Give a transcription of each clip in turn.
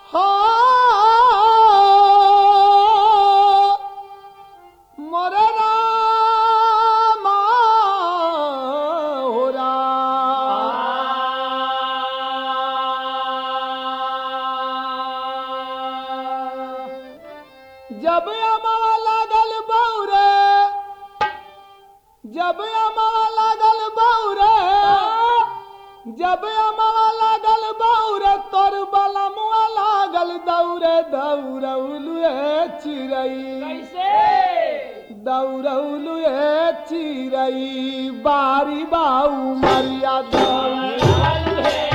हो मोरे रामा हो राम। जब अमावा लागल बौरे जब अमावा लागल बौरे जब अमावा लागल बौरे तोर बलमुआ लागल दौरे दौड़ौलुए चिड़ई कैसे दौड़ौलुए चिड़ई बारी बाऊ मरिया दौड़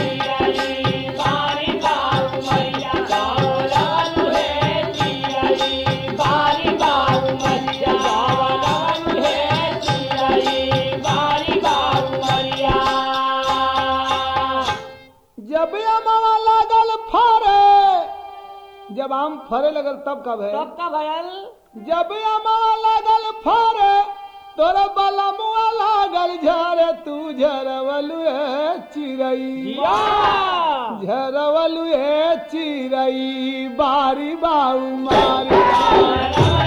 जब अमावा लागल फरे जब आम फरे लगल तब कब है तब का भयल जब अमावा लागल फरे तोर बलमुआ लागल झरे तू झरवलु चिड़ई झरवलु चिड़ई बारी बाऊ मारी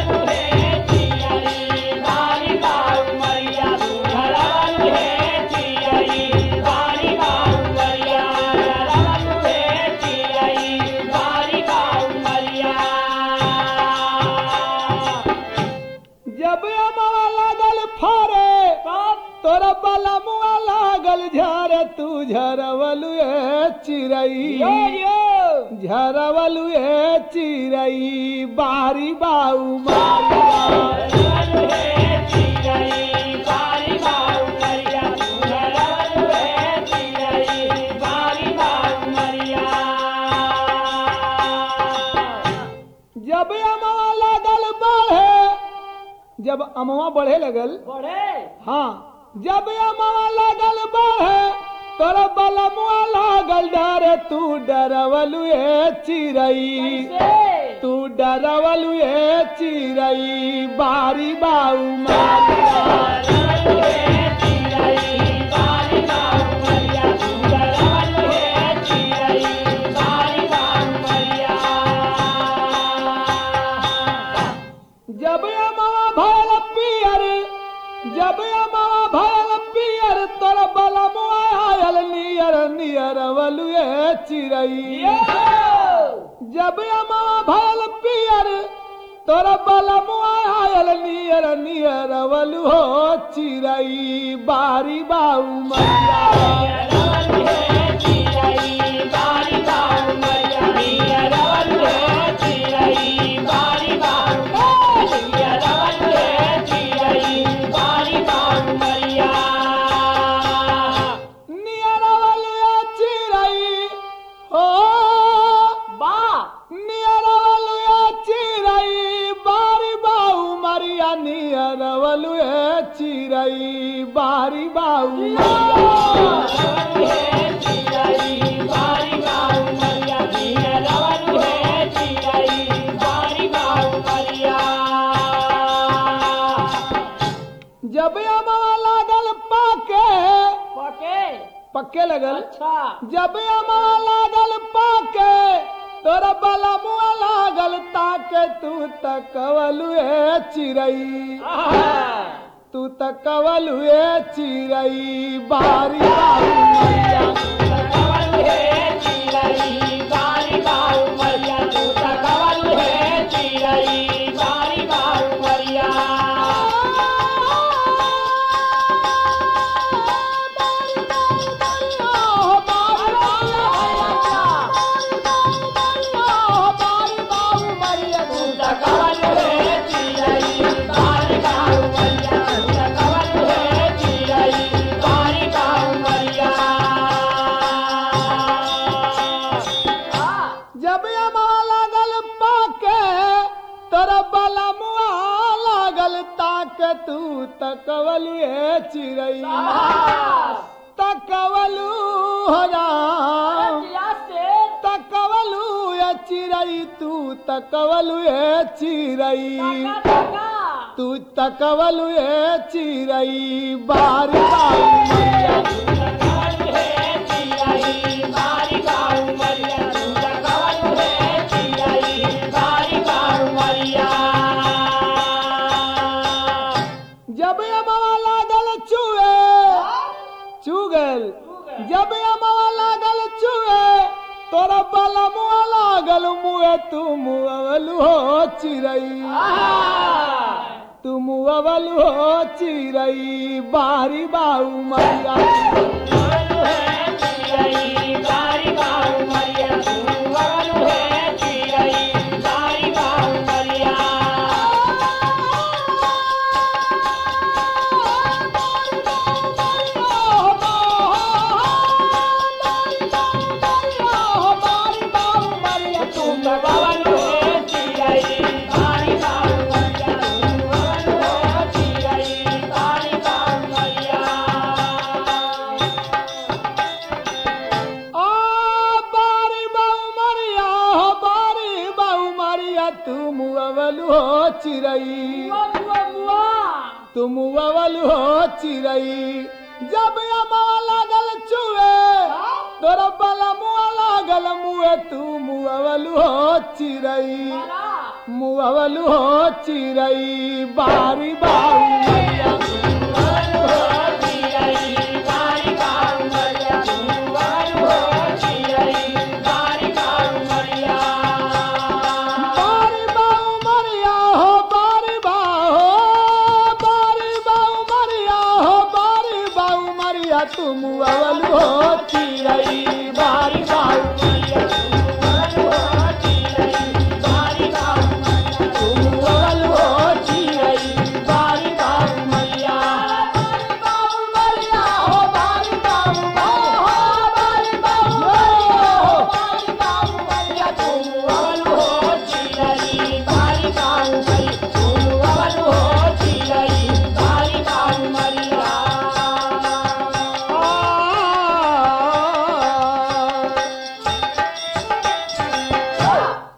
जब अमावा लागल फरे तोर बलमुआ लागल झरे तू झरवलु चिड़ई झरवलु चिड़ई बारी बाऊ मारी जब अमवा लागल बढ़े जब अमवा बढ़े लगल बढ़े हाँ जब अमवा लागल बढ़े तोर बलमुआ लागल डरे तू डरवलु चिड़ई कैसे तू डरवलु चिड़ई बारी बाऊ मारी जब अमवा भयल पियर जब अमवा भयल पियर तोर बलमुआ आयल नियर नियर वलुए चिड़ई जब अमवा भयल पियर तोर बलमुआ आयल नियर नियर वलु हो चिड़ई बारी बाऊ मैया नियर वलुए चिड़ई हो नियर वलुए चिड़ई बारी बाऊ मरिया नियर वलुए चिड़ई बारी बाऊ मरिया जब अमवा लागल पाके पक्के लगल अच्छा जब अमवा लागल पाके तोर बलमुआ लागल ताके तू तकवलु ए चिड़ई तू तकवलु ए चिड़ई बारी बारी मैया जब अमवा लागल पाके तोर बलमुआ लागल ताके तू तकवलु ए चिड़ई तकवलु हो राम तकवलु ए चिड़ई तू तकवलु ए चिड़ई तू तकवलु ए चिड़ई बारी बारी मैया बलमुआ लागल मुए तू मुअवलु हो चिरई तू मुअवलु हो चिरई बारी बाऊ मैया आ बारी बाऊ मरिया हो बारी बाऊ मरिया तू मुअवलु हो चिरई तू मुअवलु हो चिरई जब अमा लागल चुए तोरा बला मुआ लागल मुए तू मुअवलु हो चिरई मुअवलु हो चिरई बारी बाऊ मरिया